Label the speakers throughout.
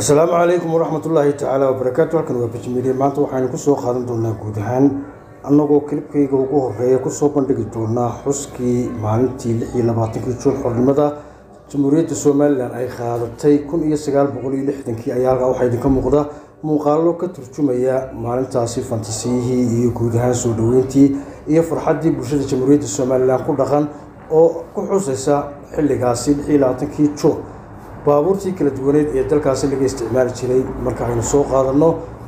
Speaker 1: asalaamu calaykum waraxmat ullaahi tacaala wabarakaatu halkan waa bijmiiliye maanta waxaynu kusoo qaadan doonaa guud ahaan annagoo kilibkayga ugu horeeya kusoo bandhigi doonaa xuskii maalintii lix iyo labaatankii juun xornimada jamhuuriyadda somalilan ay qaadatay kun iyo sagaal boqol iyo lixdankii ayaa halkaa waxaa idinka muuqda muuqaallo ka turjumaya maalintaasi fantasiyihii iyo guud ahaan soo dhoweyntii iyo farxaddii bulshada jamhuuriyadda somalilan ku dhaqan oo ku xusaysa xilligaasi lix iyo labaatankii juun baabuurtii kala duwaneed ee dalkaasi laga isticmaali jiray marka aynu soo qaadanno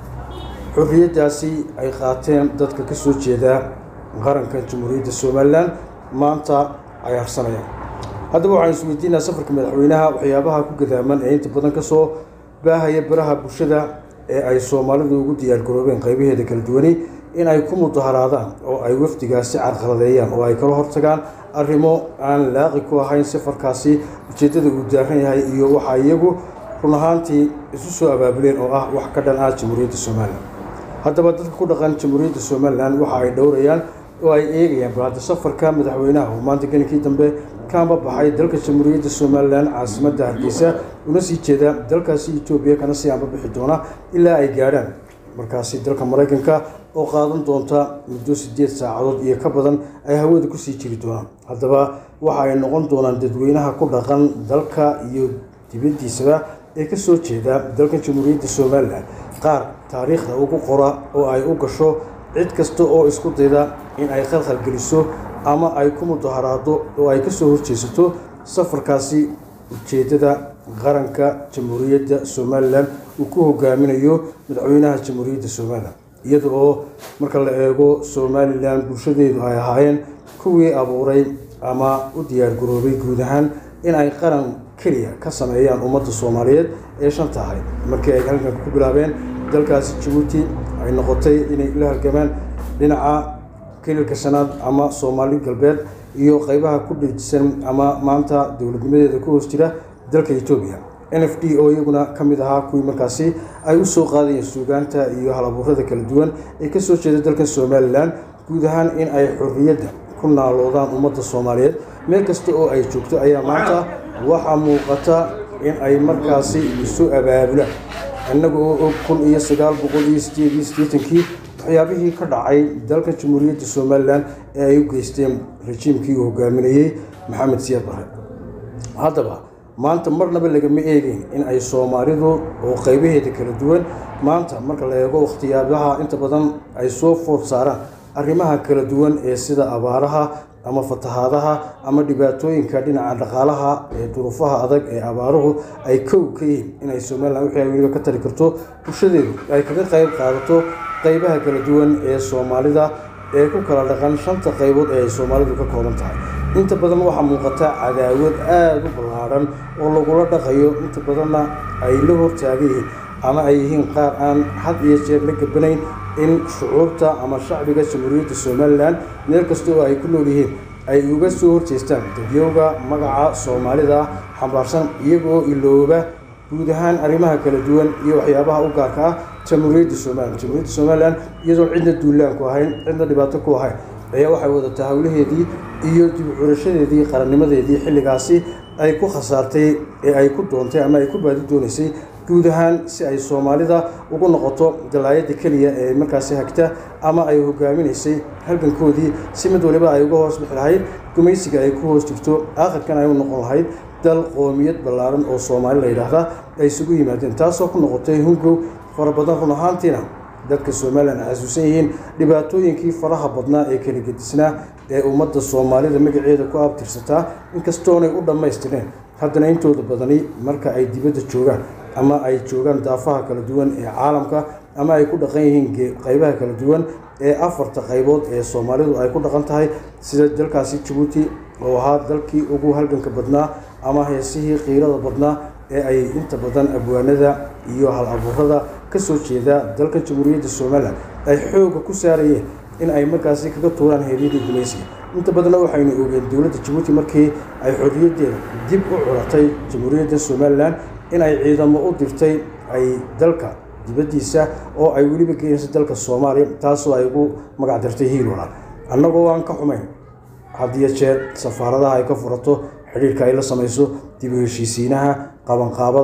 Speaker 1: xorriyaddaasi ay qaateen dadka ka soo jeeda qaranka jamhuuriyadda somalilan maanta ay harsanayaan haddaba waxaan isweydiinaa safarka madaxweynaha waxyaabaha ku gadaaman ee inta badan kasoo baahaya baraha bulshada ee ay soomaalidu ugu diyaargaroobeen qaybaheeda kala duwani in ay ku mudaharaadaan oo ay wafdigaasi carqaladeeyaan oo ay kala hortagaan arrimo aan laaqi ku ahayn safarkaasi ujeeddada uu daaran yahay iyo waxa iyagu run ahaantii isu soo abaabuleen oo ah wax ka dhan ah jamhuuriyadda somalilan haddaba dadka ku dhaqan jamhuuriyadda somalilan waxa ay dhowrayaan oo ay eegayaan balhadda safarka madaxweynaha oo maanta gelinkii dambe kaanba baxay dalka jamhuuriyadda somalilan caasimadda hargeysa una sii jeeda dalkaasi etoobiya kana sii aanba bixi doona ilaa ay gaadhaan markaasi dalka maraykanka oo qaadan doonta muddo sideed saacadood iyo ka badan ay hawada kusii jiri doonaan haddaba waxa ay noqon doonaan dadweynaha ku dhaqan dalka iyo dibaddiisaba ee kasoo jeeda dalkan jamhuuriyadda somalilan qaar taariikhda ugu qora oo ay u gasho cid kasta oo isku dayda in ay khalkhal geliso ama ay ku mudaharaado oo ay kasoo horjeesato safarkaasi ujeeddada qaranka jamhuuriyadda somalilan uu ku hogaaminayo madaxweynaha jamhuuriyadda somalilan iyada oo marka la eego somalilan bulshadeedu ay ahaayeen kuwii abuuray ama u diyaargaroobay guud ahaan in ay qaran keliya ka sameeyaan ummadda soomaaliyeed ee shanta ahayd markii ay halganka ku bilaabeen dalkaasi jabuuti ay noqotay inay la halgamaan dhinaca kelilka shanaad ama soomaali galbeed iyo qeybaha ku dhijisan ama maanta dowladnimadeeda ku hoos jira dalka etoobiya n f d oo iyaguna ka mid ahaa kuwii markaasi ay u soo qaadayeen suugaanta iyo halabuurada kala duwan ee kasoo jeeda dalkan somalilan guud ahaan in ay xorriyadda ku naaloodaan ummadda soomaaliyeed meel kasta oo ay joogto ayaa maanta waxaa muuqata in ay markaasi isu abaabulaan innaga oo og kun iyo sagaal boqol iyo sideed iyo siddeetankii waxyaabihii ka dhacay dalka jamhuuriyadda somalilan ee ay u geysteen rajiimkii uu hogaaminayey maxamed siyaad bare haddaba maanta marnaba lagama eegeyn in ay soomaalidu oo qaybaheeda kala duwan maanta marka la eego wakhtiyaabaha inta badan ay soo food saaraan arrimaha kala duwan ee sida abaaraha ama fatahaadaha ama dhibaatooyinka dhinaca dhaqaalaha ee duruufaha adag ee abaaruhu ay kow ka yihiin inay somalilan wixii ay weliba ka tari karto bulshadeedu ay kaga qayb qaadato qaybaha kala duwan ee soomaalida ee ku kala dhaqan shanta qaybood ee ay soomaalidu ka kooban tahay inta badan waxaa muuqata cadaawad aada u ballaadhan oo lagula dhaqayo inta badanna ay la hortaagan yihiin ama ay yihiin qaar aan had iyo jeer la gabanayn in shucuurta ama shacbiga jamhuuriyadda somalilan meel kasta oo ay ku nool yihiin ay uga soo horjeestaan dadyowga magaca soomaalida xambaarsan iyagoo ilooba guud ahaan arrimaha kala duwan iyo waxyaabaha u gaarka ah jamhuuriyadda somalilan jamhuuriyadda somalilan iyadoon cidna duulaan ku ahayn cidna dhibaato ku ahayn ayaa waxay wadataa howlaheedii iyo dib curashadeedii qarannimadeedii xilligaasi ay ku khasaartay ee ay ku doontay ama ay ku baadi doonaysay guud ahaan si ay soomaalida ugu noqoto dalaayadda keliya ee markaasi hagta ama ay hogaaminaysay halgankoodii si mid waliba ay uga hoos bixi lahayd gumaysiga ay ku hoos jirto aakhirkan ay u noqon lahayd dal qoomiyad ballaaran oo soomaali la yidhaahda ay isugu yimaadeen taasoo ku noqotay hungow fara badan run ahaantiina dadka somalilan ay xasuusan yihiin dhibaatooyinkii faraha badnaa ee kala gedisnaa ee ummadda soomaalida magaceeda ku abtirsataa inkastoonay u dhammaystireen haddana intooda badani marka ay dibadda joogaan ama ay joogaan daafaha kala duwan ee caalamka ama ay ku dhaqan yihiin qaybaha kala duwan ee afarta qaybood ee soomaalidu ay ku dhaqan tahay sida dalkaasi jabuuti oo ahaa dalkii ugu halganka badnaa ama heesihii qiirada badnaa ee ay inta badan abwaanada iyo hal abuurada kasoo jeeda dalka jamhuuriyadda somalilan ay xooga ku saarayeen in ay markaasi kaga tuuraan heeryadii gumaysiga inta badanna waxaynu ogeen dowladda jabuuti markii ay xorriyaddeeda dib u curatay jamhuuriyadda somalilan in ay ciidamo u dirtay ay dalka dibaddiisa oo ay weliba geenayso dalka soomaaliya taasoo ay ugu magac dartay hiil walaal annagoo aan ka xumayn hadiyo jeer safaaradaha ay ka furato xidhiirka ay la samayso dib u heshiisiinaha qabanqaabada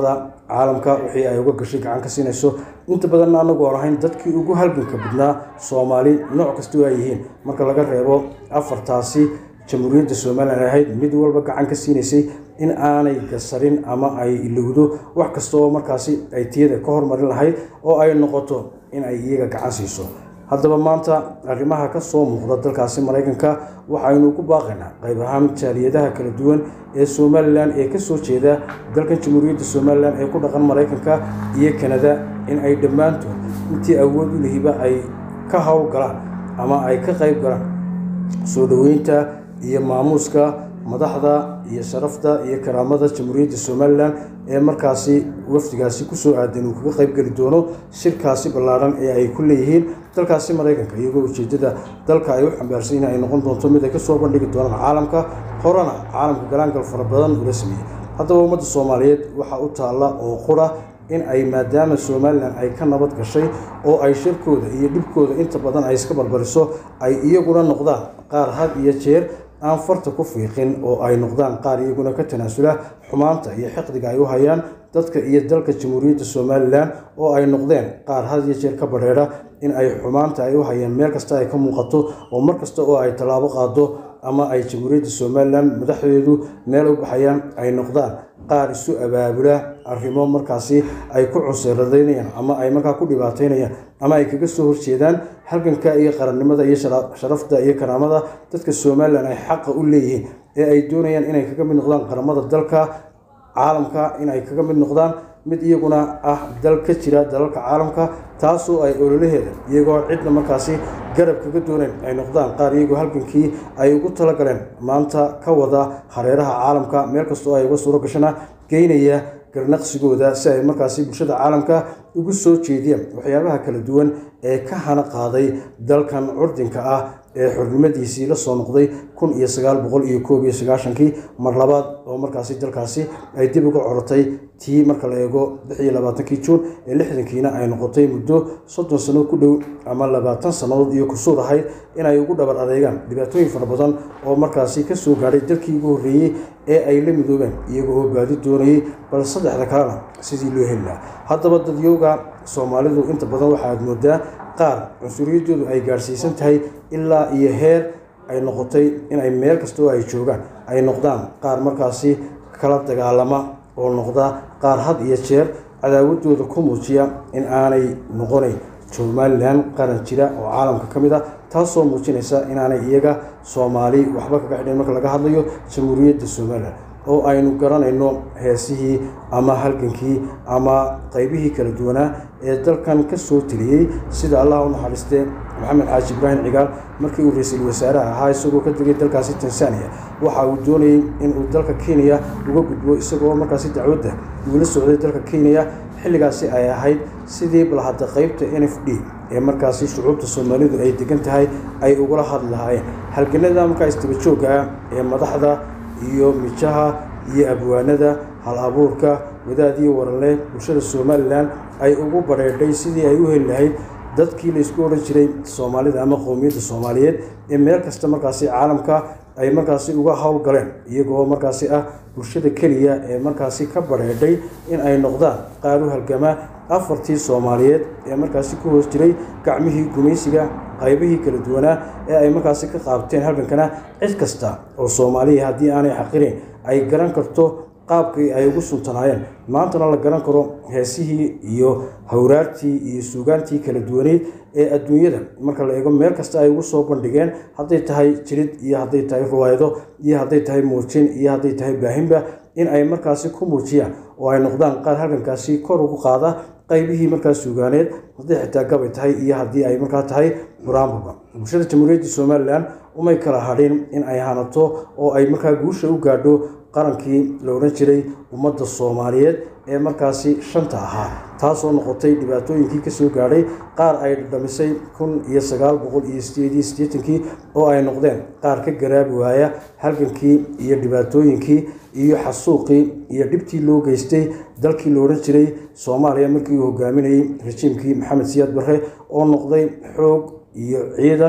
Speaker 1: caalamka wixii ay uga gashay gacan ka siinayso inta badanna anagu aan ahayn dadkii ugu halganka badnaa soomaali nooc kastoo ay yihiin marka laga reebo afartaasi jamhuuriyadda somalilan ahayd mid walba gacan ka siinaysay in aanay gasarin ama ay ilowdo wax kasta oo markaasi ay tiyada ka hormarin lahayd oo ay noqoto in ay iyaga gacan siiso haddaba maanta arrimaha ka soo muuqda dalkaasi maraykanka waxaynu ku baaqaynaa qayb ahaan jaaliyadaha kala duwan ee somalilan ee kasoo jeeda dalkan jamhuuriyadda somalilan ee ku dhaqan maraykanka iyo kanada in ay dhammaantood intii awood u lihiba ay ka howlgalaan ama ay ka qayb galaan soo dhoweynta iyo maamuuska madaxda iyo sharafta iyo karaamada jamhuuriyadda somalilan ee markaasi wafdigaasi kusoo aadan uu kaga qayb geli doono shirkaasi ballaadhan ee ay ku leeyihiin dalkaasi maraykanka iyagoo ujeedada dalka ay u xambaarsan yihin ay noqon doonto mid ay kasoo bandhigi doonaan caalamka horena caalamka galaangal fara badan ula sameeyey haddaba ummadda soomaaliyeed waxaa u taalla oo qura in ay maadaama somalilan ay ka nabad gashay oo ay shirkooda iyo dhibkooda inta badan ay iska barbariso ay iyaguna noqdaan qaar had iyo jeer aan farta ku fiiqin oo ay noqdaan qaar iyaguna ka tanaasula xumaanta iyo xiqdiga ay u hayaan dadka iyo dalka jamhuuriyadda somalilan oo ay noqdeen qaar had iyo jeer ka badheedha in ay xumaanta ay u hayaan meel kasta ay ka muuqato oo mar kasta oo ay tallaabo qaado ama ay jamhuuriyadda somalilan madaxdeedu meel u baxayaan ay noqdaan qaar isu abaabula arrimo markaasi ay ku cunseeradaynayaan ama ay markaa ku dhibaataynayaan ama ay kaga soo horjeedaan halganka iyo qarannimada iyo sharafta iyo karaamada dadka somalilan ay xaqa u leeyihiin ee ay doonayaan inay kaga mid noqdaan qaramada dalka caalamka inay kaga mid noqdaan mid iyaguna ah dal ka jira dalalka caalamka taasoo ay ololaheeda iyagoo cidna markaasi garab kaga dooneen ay noqdaan qaar iyagoo halgankii ay ugu talagaleen maanta ka wada hareeraha caalamka meel kastoo ay uga suuro gashana geynaya garnaqsigooda si ay markaasi bulshada caalamka ugu soo jeediyaan waxyaabaha kala duwan ee ka hana qaaday dalkan curdinka ah ee xornimadiisii la soo noqday kun iyo sagaal boqol iyo koob iyo sagaashankii mar labaad oo markaasi dalkaasi ay dib uga corotay tii marka la eego lix iyo labaatankii juun ee lixdankiina ay noqotay muddo soddon sano ku dhow ama labaatan sannadood iyo kusuur ahayd inay ugu dhabar adeegaan dhibaatooyin fara badan oo markaasi ka soo gaadhay dalkii ugu horreeyey ee ay la midoobeen iyaga oo baadi doonayay bal saddexda kalena sidii loo heli lahaa haddaba dadyowga soomaalidu inta badan waxaad moodaa qaar cunsuriyadoodu ay gaadhsiisan tahay ilaa iyo heer ay noqotay inay meel kasta oo ay joogaan ay noqdaan qaar markaasi kala dagaalama oo noqda qaar had iyo jeer cadaawadooda ku muujiya in aanay noqonayn somalilan qaran jira oo caalamka ka mid ah taasoo muujinaysa inaanay iyaga soomaali waxba kaga xidhayn marka laga hadlayo jamhuuriyadda somalilan oo aynu garanayno heesihii ama halgankii ama qaybihii kala duwanaa ee dalkan ka soo teliyey sida allah u naxariistee maxamed xaaji ibraahim cigaal markii uu ra-iisul wasaaraha ahaa isagoo ka tegay dalkaasi tanzania waxa uu doonayey inuu dalka kenya uga gudbo isagoo markaasi dacwadda uula socday dalka kenya xilligaasi ay ahayd sidii balhadda qeybta n f d ee markaasi shucuubta soomaalidu ay degan tahay ay ugula hadli lahaayeen halganada markaa istaba joogga ah ee madaxda iyo mijaha iyo abwaanada hal abuurka wadaad iyo waranle bulshada somalilan ay ugu badheedhay sidii ay u heli lahayd dadkii laysku odhan jiray soomaalida ama qowmiyadda soomaaliyeed ee meel kasta markaasi caalamka ay markaasi uga howlgaleen iyagoo markaasi ah bulshada keliya ee markaasi ka badheedhay in ay noqdaan qaar u halgama afartii soomaaliyeed ee markaasi ku hoos jiray gacmihii gumaysiga qaybihii kala duwanaa ee ay markaasi ka qaabteen halgankana cid kasta oo soomaaliya haddii aanay xaqirayn ay garan karto qaabkii ay ugu suntanaayeen maantana la garan karo heesihii iyo hawraartii iyo suugaantii kala duwaneyd ee adduunyada marka la eego meel kasta ay ugu soo bandhigeen hadday tahay jirid iyo hadday tahay riwaayado iyo hadday tahay muujin iyo hadday tahay baahinba in ay markaasi ku muujiyaan oo ay noqdaan qaar halgankaasi kor ugu qaada qaybihii markaas suugaaneed hadday xitaa gabay tahay iyo haddii ay markaa tahay buraanbuga bulshada jamhuuriyadda somalilan umay kala hadhin in ay hanato oo ay markaa guusha u gaadho qarankii la odhan jiray ummadda soomaaliyeed ee markaasi shanta ahaa taasoo noqotay dhibaatooyinkii kasoo gaadhay qaar ay dhamisay kun iyo sagaal boqol iyo sideed iyo siddeetankii oo ay noqdeen qaar ka garaabi waaya halgankii iyo dhibaatooyinkii iyo xasuuqii iyo dhibtii loo geystay dalkii la odhan jiray soomaaliya markii uu hogaaminayey rajiimkii maxamed siyaad barre oo noqday xoog iyo ciidan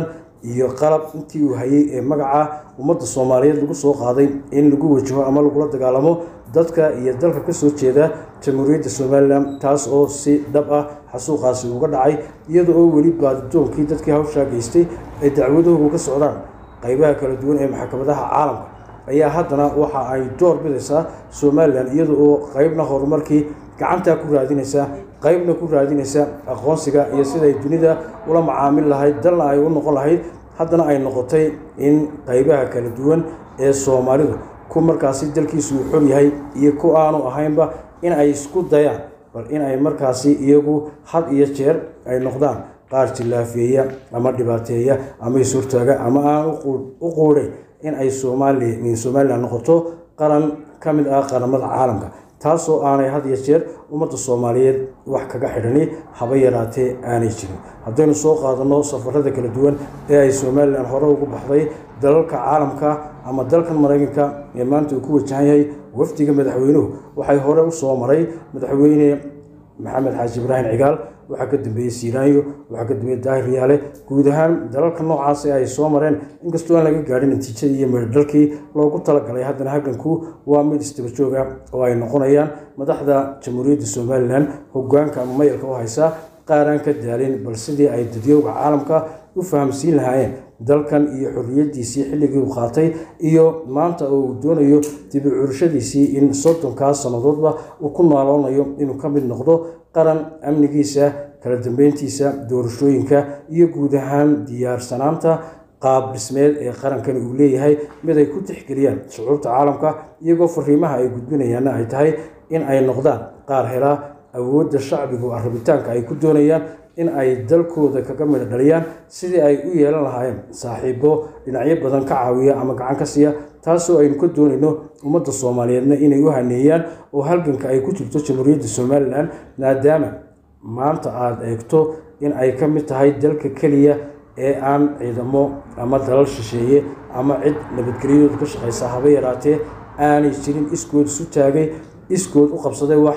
Speaker 1: iyo qalab intii uu hayay ee magaca ummadda soomaaliyeed lagu soo qaaday in lagu wajaho ama lagula dagaalamo dadka iyo dalka kasoo jeeda jamhuuriyadda somalilan taas oo si dhab ah xasuuqaasi uga dhacay iyada oo weli baadidoonkii dadkii hawshaa geystay ay dacwadahoogu ka socdaan qaybaha kala duwan ee maxkamadaha caalamka ayaa haddana waxa ay door bidaysaa somalilan iyada oo qeybna horumarkii gacantaa ku raadinaysa qeybna ku raadinaysa aqoonsiga iyo siday dunida ula macaamil lahayd dalna ay u noqon lahayd haddana ay noqotay in qeybaha kala duwan ee soomaalidu ku markaasi dalkiisu uu xor yahay iyo ku aanu ahaynba in ay isku dayaan bal in ay markaasi iyagu had iyo jeer ay noqdaan qaar jillaafeeya ama dhibaateeya ama isurtaaga ama aan u quudhay in ay somaali somalilan noqoto qaran ka mid ah qaramada caalamka taasoo aanay had iyo jeer ummadda soomaaliyeed wax kaga xidhani haba yaraatee aanay jirin haddaynu soo qaadanno safarada kala duwan ee ay somalilan hore ugu baxday dalalka caalamka ama dalkan maraykanka ee maanta uu ku wajahan yahay wafdiga madaxweynuhu waxay hore u soo maray madaxweyne maxamed xaaji ibraahim cigaal waxaa ka dambeeyey siiraanyo waxaa ka dambeeyey daahir riyaale guud ahaan dalalka noocaas ee ay soo mareen inkastoo aan laga gaadhin natiijadii iyo meerdhalkii loogu talagalay haddana halganku waa mid isdaba jooga oo ay noqonayaan madaxda jamhuuriyadda somalilan hogaanka ama mayalka u haysa qaaraan ka daalin bal sidii ay dadyowga caalamka u fahamsiin lahaayeen dalkan iyo xorriyaddiisii xilligii uu qaatay iyo maanta oo uu doonayo dibi curashadiisii in soddonkaas sannadoodba uu ku naaloonayo inuu ka mid noqdo qaran amnigiisa kala dambeyntiisa doorashooyinka iyo guud ahaan diyaarsanaanta qaab dhismeed ee qarankani uu leeyahay mid ay ku tixgeliyaan shucuurta caalamka iyagoo fariimaha ay gudbinayaanna ay tahay in ay noqdaan qaar helaa awoodda shacbigu rabitaanka ay ku doonayaan in ay dalkooda kaga midho dhaliyaan sidii ay u yeelan lahaayeen saaxiibo dhinacyo badan ka caawiya ama gacan ka siiya taasoo aynu ka doonayno ummadda soomaaliyeedna inay u haneeyaan oo halganka ay ku jirto jamhuuriyadda somalilan maadaama maanta aada eegto in ay ka mid tahay dalka keliya ee aan ciidamo ama dalal shisheeye ama cid nabadgelyadooda ka shaqaysa haba yaraatee aanay jirin iskood isu taagay iskood u qabsaday wax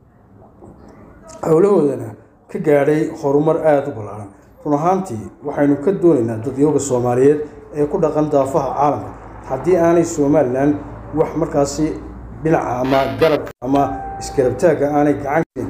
Speaker 1: howlahoodana ka gaadhay horumar aada u ballaaran run ahaantii waxaynu ka doonaynaa dadyooga soomaaliyeed ee ku dhaqan daafaha caalamka haddii aanay somalilan wax markaasi dhinaca ama garabka ama iskarabtaagga aanay gacan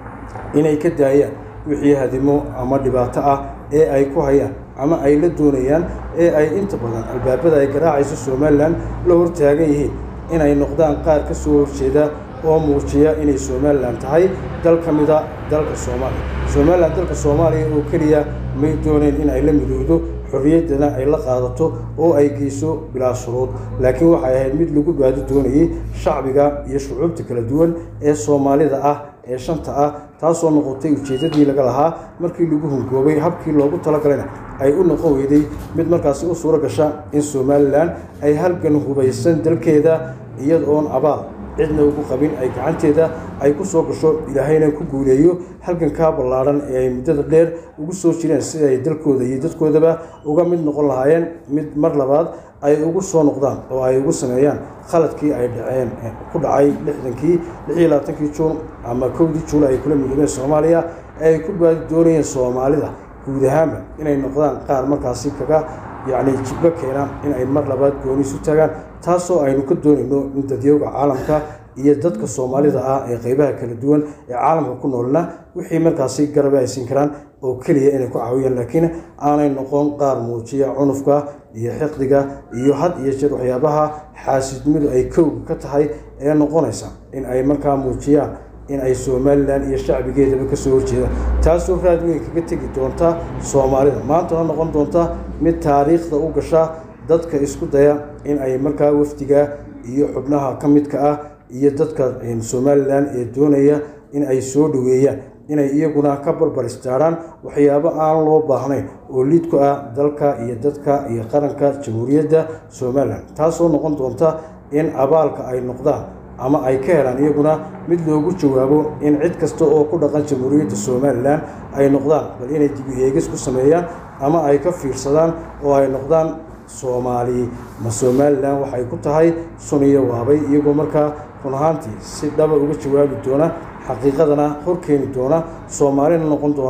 Speaker 1: inay ka daayaan wixii hadimo ama dhibaato ah ee ay ku hayaan ama ay la doonayaan ee ay inta badan albaabada ay garaacayso somalilan la hortaagan yihiin inay noqdaan qaar ka soo horjeeda oo muujiya inay somalilan tahay dal ka mida dalka soomaaliya somalilan dalka soomaaliya oo keliya may dooneen in ay la midowdo xorriyaddana ay la qaadato oo ay geyso bilaa shuruud laakiin waxay ahayd mid lagu baadi doonayay shacbiga iyo shucuubta kala duwan ee soomaalida ah ee shanta ah taasoo noqotay ujeeddadii laga lahaa markii lagu hungoobay habkii loogu talagalayna ay u noqon weyday mid markaasi u suuro gasha in somalilan ay halgan hubaysan dalkeeda iyada oon abaal cidna ugu qabin ay gacanteeda ay ku soo gasho ilaahayna ku guuleeyo halgankaa ballaadhan ee ay muddada dheer ugu soo jireen si ay dalkooda iyo dadkoodaba uga mid noqon lahaayeen mid mar labaad ay ugu soo noqdaan oo ay ugu sameeyaan khaladkii ay dhaceen ku dhacay lixdankii lixiyo labaatankii juun ama kowdii juula ay kula midoobeen soomaaliya ee ay ku baadi doonayeen soomaalida guud ahaanba inay noqdaan qaar markaasi kaga yacni jibbo keena in ay mar labaad gooni isu tagaan taasoo aynu ka doonayno in dadyooga caalamka iyo dadka soomaalida ah ee qeybaha kala duwan ee caalamka ku noolna wixii markaasi garabe ay siin karaan oo keliya inay ku caawiyaan laakiin aanay noqon qaar muujiya cunufka iyo xiqdiga iyo had iyo jeer waxyaabaha xaasidnimadu ay kowga ka tahay ee noqonaysa in ay markaa muujiyaan in ay somalilan iyo shacbigeedaba kasoo horjeedaan taasoo raad weyn kaga tegi doonta soomaalida maantana noqon doonta mid taariikhda u gasha dadka isku daya in ay markaa wafdiga iyo xubnaha ka midka ah iyo dadka somalilan ee doonaya in ay soo dhoweeyaan inay iyaguna ka barbar istaaraan waxyaabo aan loo baahnayn oo liid ku ah dalka iyo dadka iyo qaranka jamhuuriyadda somalilan taasoo noqon doonta in abaalka ay noqdaan ama ay ka helaan iyaguna mid loogu jawaabo in cid kasta oo ku dhaqan jamhuuriyadda somalilan ay noqdaan bal inay dibi eegis ku sameeyaan ama ay ka fiirsadaan oo ay noqdaan soomaali ma somalilan waxay ku tahay suniyo waabay iyagoo markaa run ahaantii si dhaba uga jawaabi doona xaqiiqadana hor keeni doona soomaalina noqon doona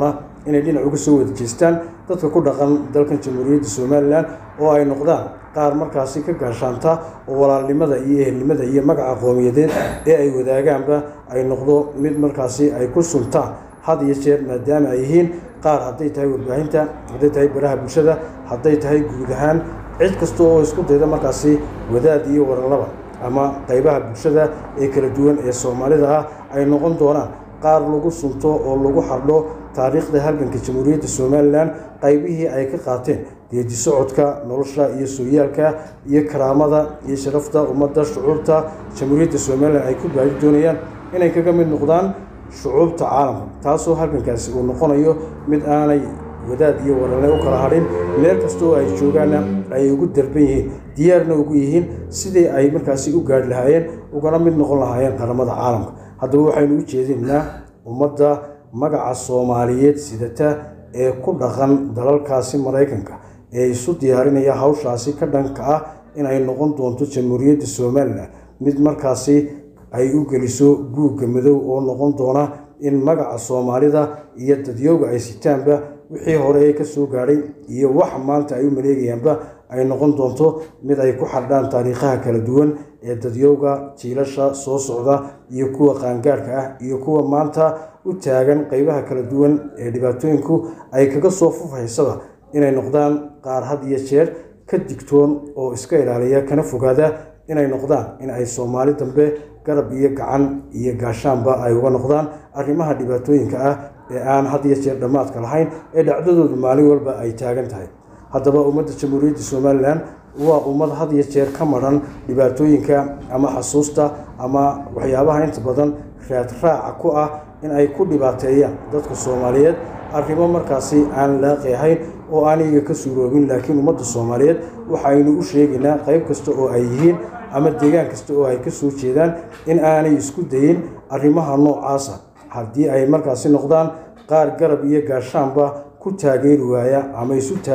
Speaker 1: inay dhinac uga soo wada jeestaan dadka ku dhaqan dalkan jamhuuriyadda somalilan oo ay noqdaan qaar markaasi ka gaashaanta oo walaalnimada iyo ehelnimada iyo magaca qowmiyadeed ee ay wadaagaanba ay noqdo mid markaasi ay ku suntaan had iyo jeer maadaama ay yihiin qaar hadday tahay warbaahinta hadday tahay baraha bulshada hadday tahay guud ahaan cid kasta oo isku dayda markaasi wadaad iyo waralaba ama qaybaha bulshada ee kala duwan ee soomaalida ah ay noqon doonaan qaar lagu sunto oo lagu xardho taariikhda halganka jamhuuriyadda somalilan qaybihii ay ka qaateen geedi socodka nolosha iyo sooyaalka iyo karaamada iyo sharafta ummadda shucuubta jamhuuriyadda somalilan ay ku baadi doonayaan inay kaga mid noqdaan shucuubta caalamka taasoo halgankaasi uu noqonayo mid aanay wadaad iyo warale u kala hadhin meel kasta oo ay joogaanna ay ugu darban yihiin diyaarna ugu yihiin sidii ay markaasi u gaadhi lahaayeen ugana mid noqon lahaayeen qaramada caalamka haddaba waxaynu u jeedinaynaa ummadda magaca soomaaliyeed sidata ee ku dhaqan dalalkaasi maraykanka ee isu diyaarinaya hawshaasi ka dhanka ah inay noqon doonto jamhuuriyadda somalilan mid markaasi ay u geliso guugga madow oo noqon doona in magaca soomaalida iyo dadyooga ay sitaanba wixii hore ee kasoo gaadhay iyo wax maanta ay u maleegayaanba ay noqon doonto mid ay ku xardhaan taariikhaha kala duwan ee dadyowga jiilasha soo socda iyo kuwa qaangaarhka ah iyo kuwa maanta u taagan qeybaha kala duwan ee dhibaatooyinku ay kaga soo fufaysaba inay noqdaan qaar had iyo jeer ka digtoon oo iska ilaaliya kana fogaada inay noqdaan in ay soomaali dambe garab iyo gacan iyo gaashaanba ay uga noqdaan arrimaha dhibaatooyinka ah ee aan had iyo jeer dhammaadka lahayn ee dhacdadoodu maalin walba ay taagan tahay haddaba ummadda jamhuuriyadda somalilan waa ummad had iyo jeer ka madhan dhibaatooyinka ama xasuusta ama waxyaabaha inta badan raadraaca ku ah in ay ku dhibaateeyaan dadka soomaaliyeed arrimo markaasi aan laaqi ahayn oo aan iyaga ka suuroobin laakiin ummadda soomaaliyeed waxaynu u sheegaynaa qayb kasta oo ay yihiin ama deegaan kasta oo ay ka soo jeedaan in aanay isku dayin arrimaha noocaasa haddii ay markaasi noqdaan qaar garab iyo gaashaanba ku taageeri waaya ama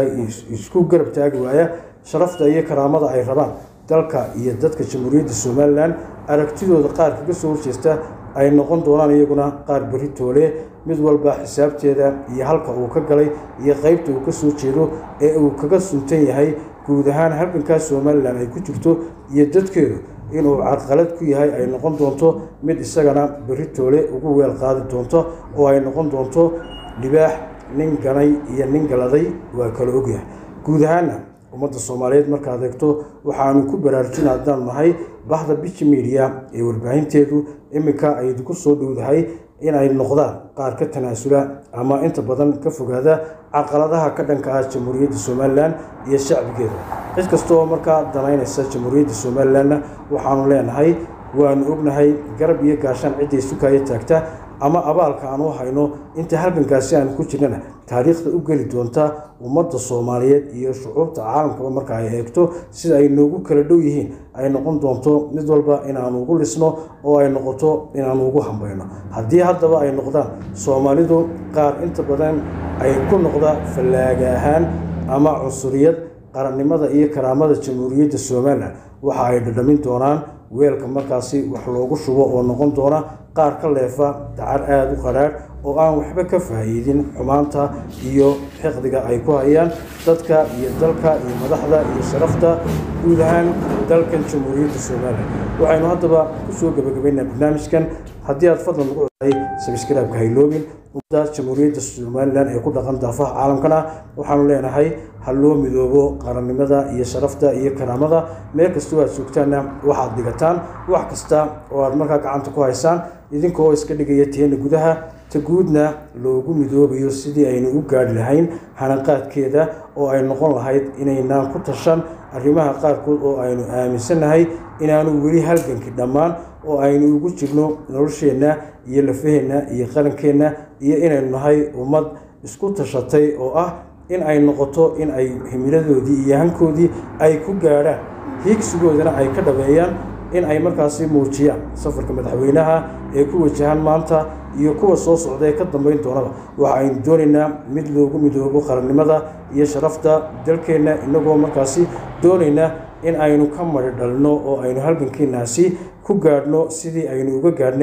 Speaker 1: isku garab taagi waaya sharafta iyo karaamada ay rabaan dalka iyo dadka jamhuuriyadda somalilan aragtidooda qaar kaga soo horjeesta ay noqon doonaan iyaguna qaar berri toole mid walba xisaabteeda iyo halka uu ka galay iyo qeybta uu ka soo jeedo ee uu kaga suntan yahay guud ahaan halgankaas somalilan ay ku jirto iyo dadkeedu inuu carqalad ku yahay ay noqon doonto mid isagana berri toole ugu weel qaadi doonto oo ay noqon doonto libaax nin ganay iyo nin galaday waa kala ogyahay guud ahaanna ummadda soomaaliyeed markaad eegto waxaanu ku baraarujin haddaan nahay bahda bici media ee warbaahinteedu iminka ay ku soo dhowdahay inay noqdaan qaar ka tanaasula ama inta badan ka fogaada caqaladaha ka dhanka ah jamhuuriyadda somalilan iyo shacbigeeda cid kasta oo markaa danaynaysa jamhuuriyadda somalilanna waxaanu leenahay waanu ognahay garab iyo gaashaan cidday sukaayo taagta ama abaalka aan u hayno inta halgankaasi aan ku jirnana taariikhda u geli doonta ummadda soomaaliyeed iyo shucuubta caalamkaba marka ay eegto sida ay noogu kala dhow yihiin ay noqon doonto mid walba inaanu ugu dhisno oo ay noqoto inaanu ugu hambayno haddii haddaba ay noqdaan soomaalidu qaar inta badan ay ku noqda fallaaga ahaan ama cunsuriyad qarannimada iyo karaamada jamhuuriyadda somalilan waxa ay dhadhamin doonaan weelka markaasi wax loogu shubo oo noqon doona qaar ka leefa dacar aada u qadhaadh oo aan waxba ka faa'iidin xumaanta iyo xiqdiga ay ku hayaan dadka iyo dalka iyo madaxda iyo sharafta guud ahaan dalkan jamhuuriyadda somalilan waxaynu haddaba ku soo gebagabaynaa barnaamijkan haddii aad fadlan ugu coday sabskraibka hayloobin ummadda jamhuuriyadda somalilan ee ku dhaqan daafaha caalamkana waxaanu leenahay ha loo midoobo qarannimada iyo sharafta iyo karaamada meel kastoo aad joogtaanna waxaad dhigataan wax kasta oo aad markaa gacanta ku haysaan idinkoo iska dhigaya teena gudaha ta guudna loogu midoobayo sidii aynu u gaadhi lahayn hanaqaadkeeda oo ay noqon lahayd inaynaan ku tashan arrimaha qaarkood oo aynu aaminsannahay inaanu weli halgankii dhammaan oo aynu ugu jirno nolosheenna iyo lafaheenna iyo qarankeenna iyo inaynu nahay ummad isku tashatay oo ah in ay noqoto in ay himiladoodii iyo hankoodii ay ku gaadhaan hiigsigoodana ay ka dhabeeyaan in ay markaasi muujiyaan safarka madaxweynaha ee ku wajahan maanta iyo kuwa soo socda ee ka dambeyn doonaba waxa aynu doonaynaa mid loogu midoobo qarannimada iyo sharafta dalkeenna inagoo markaasi doonayna in aynu ka mari dhalno oo aynu halgankeenaasi ku gaadhno sidii aynu uga gaadhnay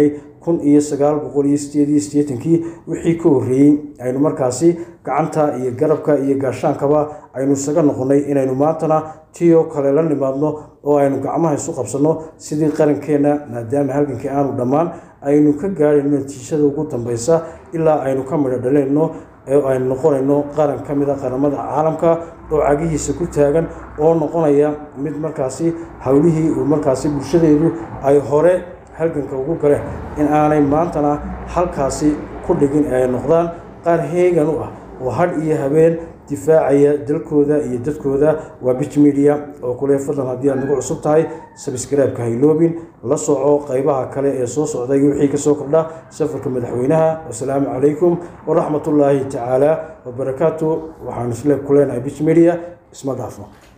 Speaker 1: kun iyo sagaal boqol iyo sideed iyo siddeetankii wixii ka horreeyey aynu markaasi gacanta iyo garabka iyo gaashaankaba aynu isaga noqonnay inaynu maantana tiyo kale la nimaadno oo aynu gacmaha isu qabsanno sidii qarankeenna maadaama halgankii aanu dhammaan aynu ka gaadhayno natiijada ugu dambeysa ilaa aynu ka midho dhalayno ee aynu noqonayno qaran ka mid a qaramada caalamka oo cagihiisa ku taagan oo noqonaya mid markaasi howlihii uu markaasi bulshadeedu ay hore halganka ugu galeen in aanay maantana halkaasi ku dhigin ee ay noqdaan qaar heegan u ah oo hadh iyo habeen difaacaya dalkooda iyo dadkooda waa bich media oo kule fadlan haddii aad nagu cusub tahay sabskraibka hayloobin la soco qeybaha kale ee soo socda iyo wixii kasoo kordha safarka madaxweynaha wasalaamu calaykum waraxmatullaahi tacaala wabarakaatu waxaan isle ku leenahay bich media isma dhaafno